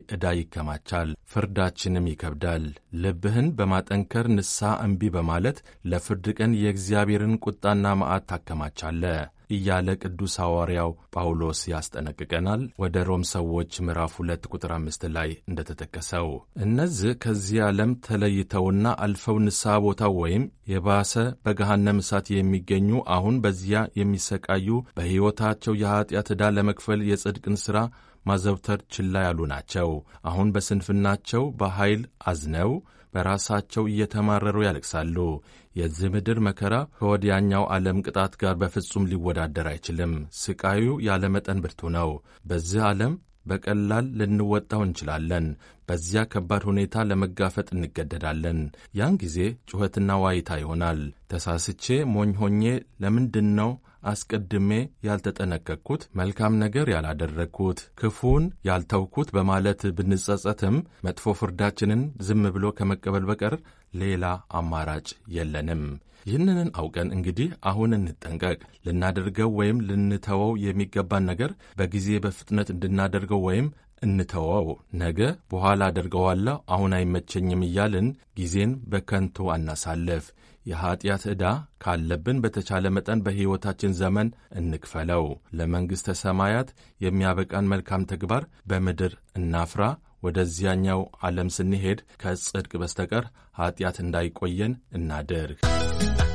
ዕዳ ይከማቻል፣ ፍርዳችንም ይከብዳል። ልብህን በማጠንከር ንስሐ እምቢ በማለት ለፍርድ ቀን የእግዚአብሔርን ቁጣና መዓት ታከማቻለህ እያለ ቅዱስ ሐዋርያው ጳውሎስ ያስጠነቅቀናል። ወደ ሮም ሰዎች ምዕራፍ ሁለት ቁጥር አምስት ላይ እንደተጠቀሰው እነዚህ ከዚህ ዓለም ተለይተውና አልፈው ንስሐ ቦታው ወይም የባሰ በገሃነም እሳት የሚገኙ አሁን በዚያ የሚሰቃዩ በሕይወታቸው የኀጢአት ዕዳ ለመክፈል የጽድቅን ሥራ ማዘውተር ችላ ያሉ ናቸው። አሁን በስንፍናቸው በኃይል አዝነው በራሳቸው እየተማረሩ ያለቅሳሉ። የዚህ ምድር መከራ ከወዲያኛው ዓለም ቅጣት ጋር በፍጹም ሊወዳደር አይችልም። ስቃዩ ያለመጠን ብርቱ ነው። በዚህ ዓለም በቀላል ልንወጣው እንችላለን። በዚያ ከባድ ሁኔታ ለመጋፈጥ እንገደዳለን። ያን ጊዜ ጩኸትና ዋይታ ይሆናል። ተሳስቼ ሞኝ ሆኜ ለምንድን ነው አስቀድሜ ያልተጠነቀቅኩት፣ መልካም ነገር ያላደረግኩት፣ ክፉን ያልተውኩት በማለት ብንጸጸትም መጥፎ ፍርዳችንን ዝም ብሎ ከመቀበል በቀር ሌላ አማራጭ የለንም። ይህንን አውቀን እንግዲህ አሁን እንጠንቀቅ። ልናደርገው ወይም ልንተወው የሚገባን ነገር በጊዜ በፍጥነት እንድናደርገው ወይም እንተወው። ነገ በኋላ አደርገዋለሁ፣ አሁን አይመቸኝም እያልን ጊዜን በከንቱ አናሳልፍ። የኀጢአት ዕዳ ካለብን በተቻለ መጠን በሕይወታችን ዘመን እንክፈለው። ለመንግሥተ ሰማያት የሚያበቃን መልካም ተግባር በምድር እናፍራ። ወደዚያኛው ዓለም ስንሄድ ከጽድቅ በስተቀር ኀጢአት እንዳይቆየን እናድርግ።